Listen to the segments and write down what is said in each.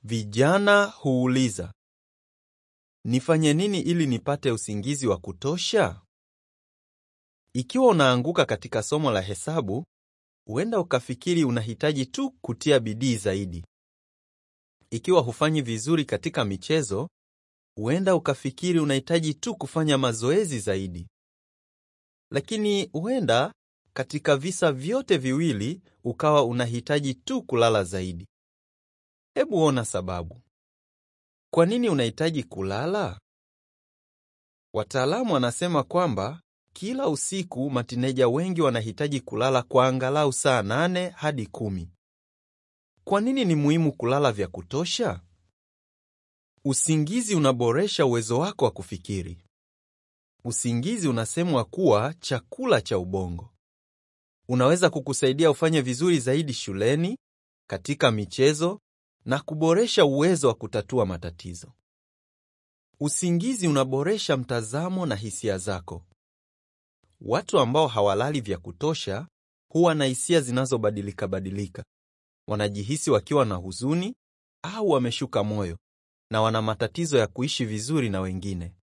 Vijana huuliza, nifanye nini ili nipate usingizi wa kutosha? Ikiwa unaanguka katika somo la hesabu, huenda ukafikiri unahitaji tu kutia bidii zaidi. Ikiwa hufanyi vizuri katika michezo, huenda ukafikiri unahitaji tu kufanya mazoezi zaidi. Lakini huenda katika visa vyote viwili ukawa unahitaji tu kulala zaidi. Hebu ona sababu. Kwa nini unahitaji kulala? Wataalamu wanasema kwamba kila usiku matineja wengi wanahitaji kulala kwa angalau saa nane hadi kumi. Kwa nini ni muhimu kulala vya kutosha? Usingizi unaboresha uwezo wako wa kufikiri. Usingizi unasemwa kuwa chakula cha ubongo. Unaweza kukusaidia ufanye vizuri zaidi shuleni, katika michezo na kuboresha uwezo wa kutatua matatizo. Usingizi unaboresha mtazamo na hisia zako. Watu ambao hawalali vya kutosha huwa na hisia zinazobadilika badilika. Wanajihisi wakiwa na huzuni au wameshuka moyo na wana matatizo ya kuishi vizuri na wengine.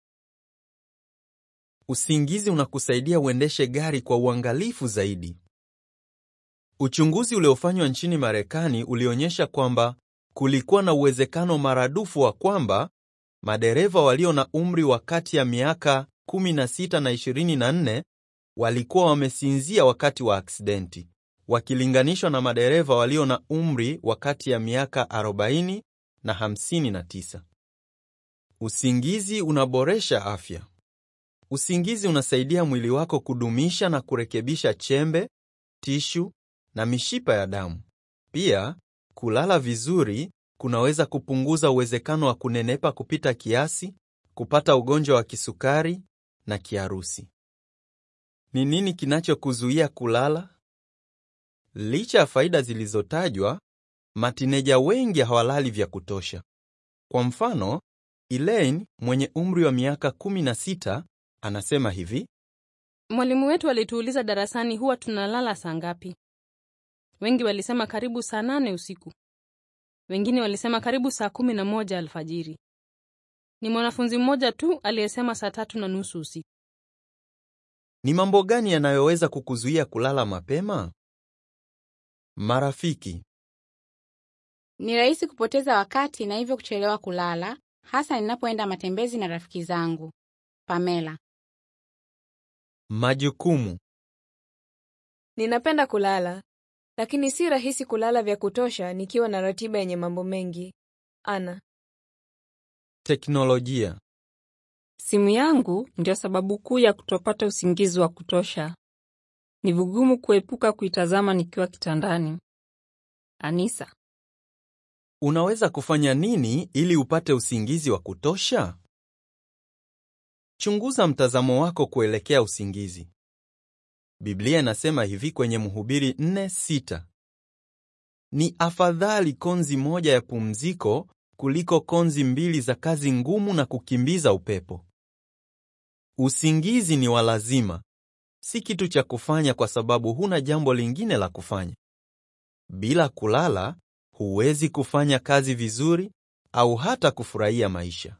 Usingizi unakusaidia uendeshe gari kwa uangalifu zaidi. Uchunguzi uliofanywa nchini Marekani ulionyesha kwamba kulikuwa na uwezekano maradufu wa kwamba madereva walio na umri wa kati ya miaka 16 na 24 walikuwa wamesinzia wakati wa aksidenti wakilinganishwa na madereva walio na umri wa kati ya miaka 40 na 59. Usingizi unaboresha afya. Usingizi unasaidia mwili wako kudumisha na kurekebisha chembe, tishu na mishipa ya damu. Pia, kulala vizuri kunaweza kupunguza uwezekano wa kunenepa kupita kiasi, kupata ugonjwa wa kisukari na kiharusi. Ni nini kinachokuzuia kulala? Licha ya faida zilizotajwa, matineja wengi hawalali vya kutosha. Kwa mfano, Elaine mwenye umri wa miaka 16 anasema hivi: Mwalimu wetu alituuliza darasani huwa tunalala saa ngapi. Wengi walisema karibu saa nane usiku, wengine walisema karibu saa kumi na moja alfajiri. Ni mwanafunzi mmoja tu aliyesema saa tatu na nusu usiku. Ni mambo gani yanayoweza kukuzuia kulala mapema? Marafiki. Ni rahisi kupoteza wakati na hivyo kuchelewa kulala, hasa ninapoenda matembezi na rafiki zangu. Pamela. Majukumu. Ninapenda kulala, lakini si rahisi kulala vya kutosha nikiwa na ratiba yenye mambo mengi. Ana. Teknolojia. Simu yangu ndio sababu kuu ya kutopata usingizi wa kutosha. Ni vigumu kuepuka kuitazama nikiwa kitandani. Anisa. Unaweza kufanya nini ili upate usingizi wa kutosha? Chunguza mtazamo wako kuelekea usingizi. Biblia inasema hivi kwenye Mhubiri 4:6. Ni afadhali konzi moja ya pumziko kuliko konzi mbili za kazi ngumu na kukimbiza upepo. Usingizi ni wa lazima, si kitu cha kufanya kwa sababu huna jambo lingine la kufanya. Bila kulala, huwezi kufanya kazi vizuri au hata kufurahia maisha.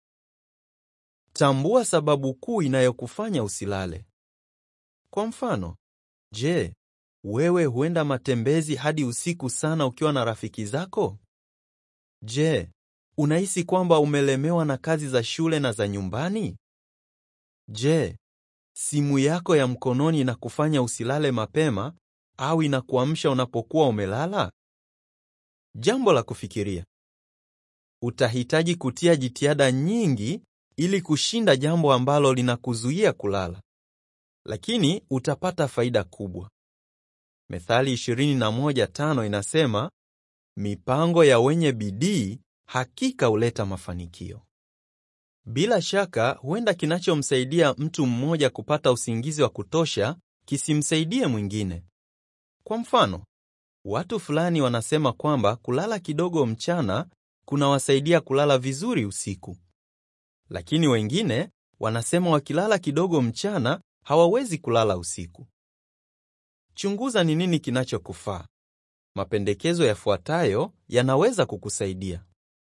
Tambua sababu kuu inayokufanya usilale. Kwa mfano, je, wewe huenda matembezi hadi usiku sana ukiwa na rafiki zako? Je, unahisi kwamba umelemewa na kazi za shule na za nyumbani? Je, simu yako ya mkononi inakufanya usilale mapema au inakuamsha unapokuwa umelala? Jambo la kufikiria. Utahitaji kutia jitihada nyingi ili kushinda jambo ambalo linakuzuia kulala, lakini utapata faida kubwa. Methali 21:5 inasema, mipango ya wenye bidii hakika huleta mafanikio. Bila shaka, huenda kinachomsaidia mtu mmoja kupata usingizi wa kutosha kisimsaidie mwingine. Kwa mfano, watu fulani wanasema kwamba kulala kidogo mchana kunawasaidia kulala vizuri usiku, lakini wengine wanasema wakilala kidogo mchana hawawezi kulala usiku. Chunguza ni nini kinachokufaa. Mapendekezo yafuatayo yanaweza kukusaidia.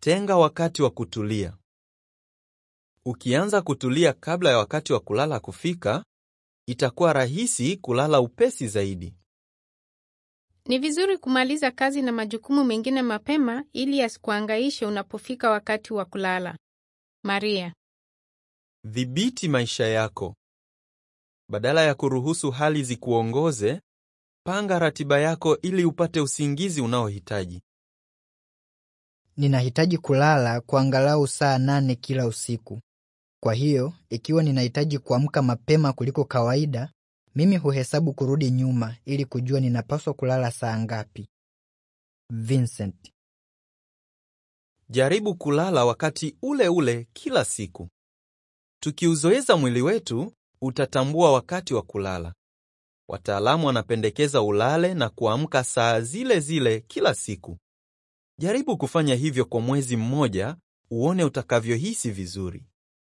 Tenga wakati wa kutulia. Ukianza kutulia kabla ya wakati wa kulala kufika, itakuwa rahisi kulala upesi zaidi. Ni vizuri kumaliza kazi na majukumu mengine mapema ili yasikuangaishe unapofika wakati wa kulala. Maria. Dhibiti maisha yako. Badala ya kuruhusu hali zikuongoze, panga ratiba yako ili upate usingizi unaohitaji. Ninahitaji kulala kwa angalau saa nane kila usiku. Kwa hiyo, ikiwa ninahitaji kuamka mapema kuliko kawaida, mimi huhesabu kurudi nyuma ili kujua ninapaswa kulala saa ngapi. Vincent. Jaribu kulala wakati ule ule kila siku. Tukiuzoeza mwili wetu, utatambua wakati wa kulala. Wataalamu wanapendekeza ulale na kuamka saa zile zile kila siku. Jaribu kufanya hivyo kwa mwezi mmoja, uone utakavyohisi vizuri.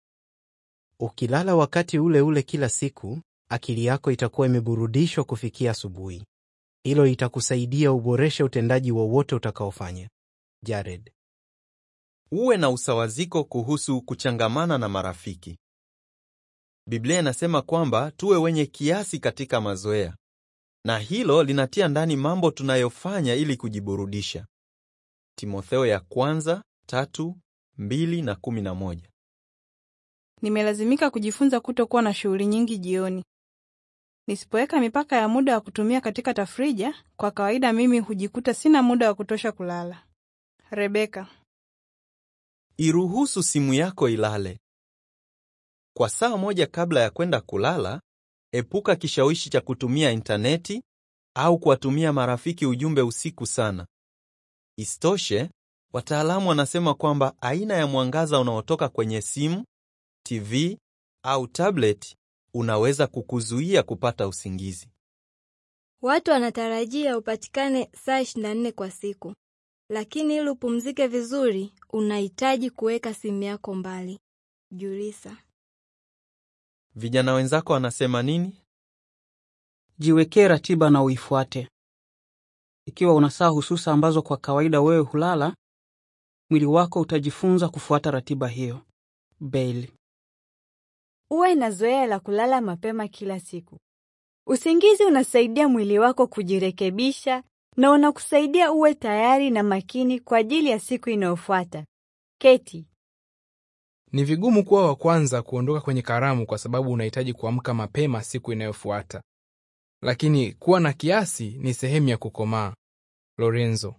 Ukilala wakati ule ule kila siku, akili yako itakuwa imeburudishwa kufikia asubuhi. Hilo litakusaidia uboreshe utendaji wowote utakaofanya. Jared. Uwe na usawaziko kuhusu kuchangamana na marafiki. Biblia inasema kwamba tuwe wenye kiasi katika mazoea, na hilo linatia ndani mambo tunayofanya ili kujiburudisha. Timotheo ya kwanza tatu mbili na kumi na moja. Nimelazimika kujifunza kutokuwa na shughuli nyingi jioni. Nisipoweka mipaka ya muda wa kutumia katika tafrija, kwa kawaida mimi hujikuta sina muda wa kutosha kulala. Rebeka. Iruhusu simu yako ilale. Kwa saa moja kabla ya kwenda kulala, epuka kishawishi cha kutumia intaneti au kuwatumia marafiki ujumbe usiku sana. Isitoshe, wataalamu wanasema kwamba aina ya mwangaza unaotoka kwenye simu, TV au tablet unaweza kukuzuia kupata usingizi. Watu wanatarajia upatikane saa 24 kwa siku, lakini ili upumzike vizuri unahitaji kuweka simu yako mbali. Julisa. Vijana wenzako wanasema nini? Jiwekee ratiba na uifuate. Ikiwa una saa hususa ambazo kwa kawaida wewe hulala, mwili wako utajifunza kufuata ratiba hiyo. Bailey. Uwe na zoea la kulala mapema kila siku. Usingizi unasaidia mwili wako kujirekebisha na unakusaidia uwe tayari na makini kwa ajili ya siku inayofuata. Keti. Ni vigumu kuwa wa kwanza kuondoka kwenye karamu kwa sababu unahitaji kuamka mapema siku inayofuata, lakini kuwa na kiasi ni sehemu ya kukomaa. Lorenzo.